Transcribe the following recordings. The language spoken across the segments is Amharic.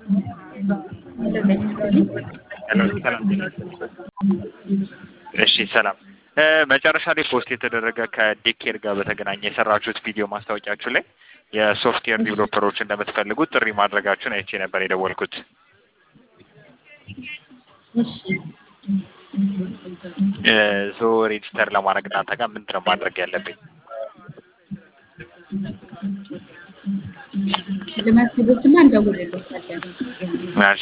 እሺ ሰላም እ መጨረሻ ላይ ፖስት የተደረገ ከዴኬር ጋር በተገናኘ የሰራችሁት ቪዲዮ ማስታወቂያችሁ ላይ የሶፍትዌር ዲቨሎፐሮችን እንደምትፈልጉት ጥሪ ማድረጋችሁን አይቼ ነበር የደወልኩት። እሺ እ ሶ ሬጅስተር ለማድረግ እናንተ ጋር ምንድን ነው ማድረግ ያለብኝ? ለመዝግቦትና እንደውልልዎታለን። ምናልሽ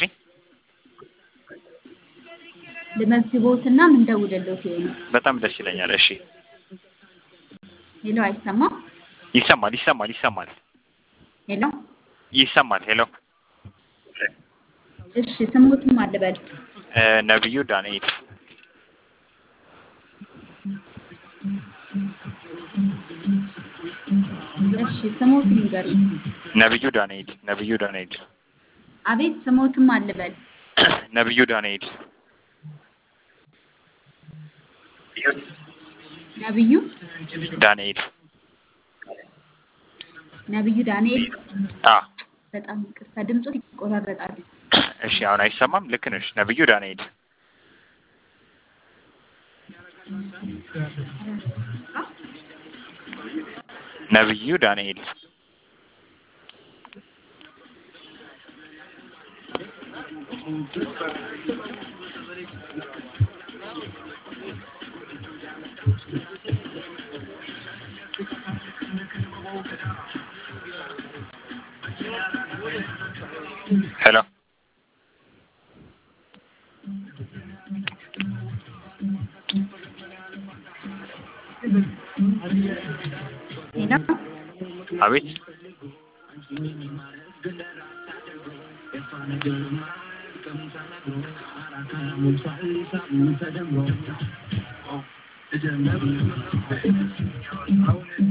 ለመዝግቦትና እንደውልልዎት ይሆናል። በጣም ደስ ይለኛል። እሺ ሄሎ፣ አይሰማም? ይሰማል ይሰማል ይሰማል ሄሎ፣ ይሰማል። ሄሎ እሺ፣ ስሙትም አልበል። እ ነብዩ ዳንኤል እሺ፣ ስሙት ይንገሩኝ። ነብዩ ዳንኤል ነብዩ ዳንኤል አቤት፣ ስሙትም አልበል። ነብዩ ዳንኤል ነብዩ ዳንኤል ነብዩ ዳንኤል። አ በጣም ይቅርታ፣ ድምፆት ይቆራረጣል። እሺ አሁን አይሰማም? ልክ ነሽ። ነብዩ ዳንኤል ነብዩ ዳንኤል ሄሎ ሄሎ፣ አቤት